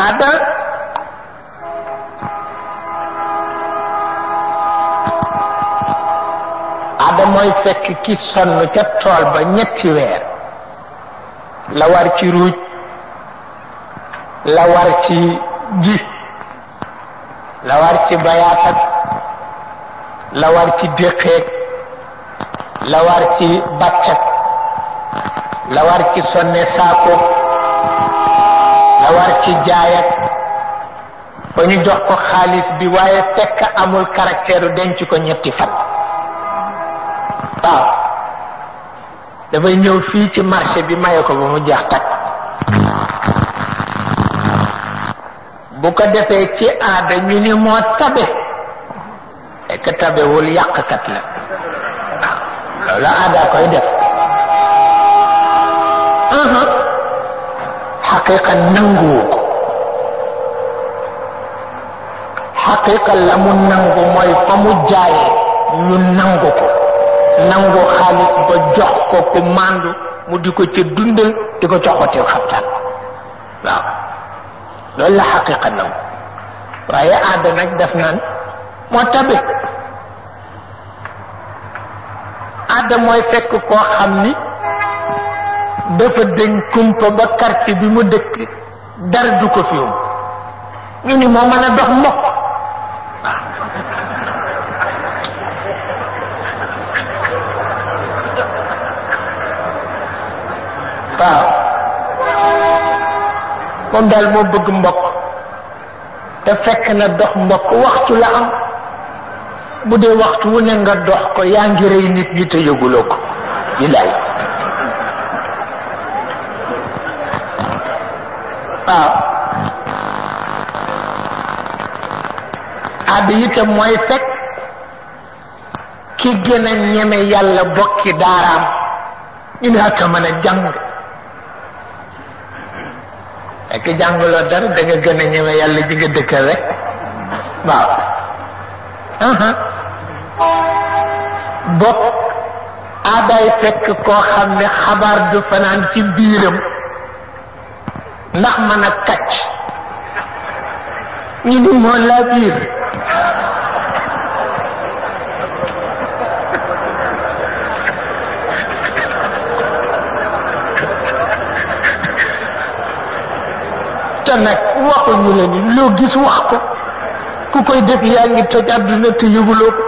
aada aada mooy fekk ki sonn ca tool ba ñetti weer la war ci ruuj la war ci ji la war ci bayaatak la war ci déqeeg la war ci bàccak la war ci sonne saako la war ci jaayak ba ñu jox ko xaalis bi waaye fekk amul caractère denc ko ñetti fan waaw dafay ñëw fii ci marché bi maye ko ba mu jeex takk bu ko defee ci aada ñu ni moo tabe fekk tabewul yàqkat la waaw loolu aada koy def xaqiqa nanguwu ko xaqiqa la mu nangu mooy fa mu jaayee ñu nangu ko nangu xaalis ba jox ko ku màndu mu di ko ca dundal di ko jox ko teew xabtaan waaw loolu la xaqiqa nangu waaye aada nag def naan moo tabe aada mooy fekk koo xam ni dafa dañ kumpa ba quartier bi mu dëkk dara du ko fi ñu ni moo mën a dox mbokk waaw moom daal moo bëgg mbokk te fekk na dox mbokk waxtu la am bu dee waxtu wu ne nga dox ko yaa ngi rey nit ñi te yëguloo ko di lay waaw aada itam mooy fekk ki gën a ñeme yàlla bokki daaraam ñu ne ak a mën a jàng fekk jànguloo dara da nga gën a ñeme yàlla ji nga dëkkal rek waaw bokk aadaay fekk koo xam ne xabaar du fanaan ci biiram ndax mën a kacc ñu ni moo laa biir te nag waxuñu la ni loo gis wax ko ku koy def yaa ngi toj àdduna te yëguloo ko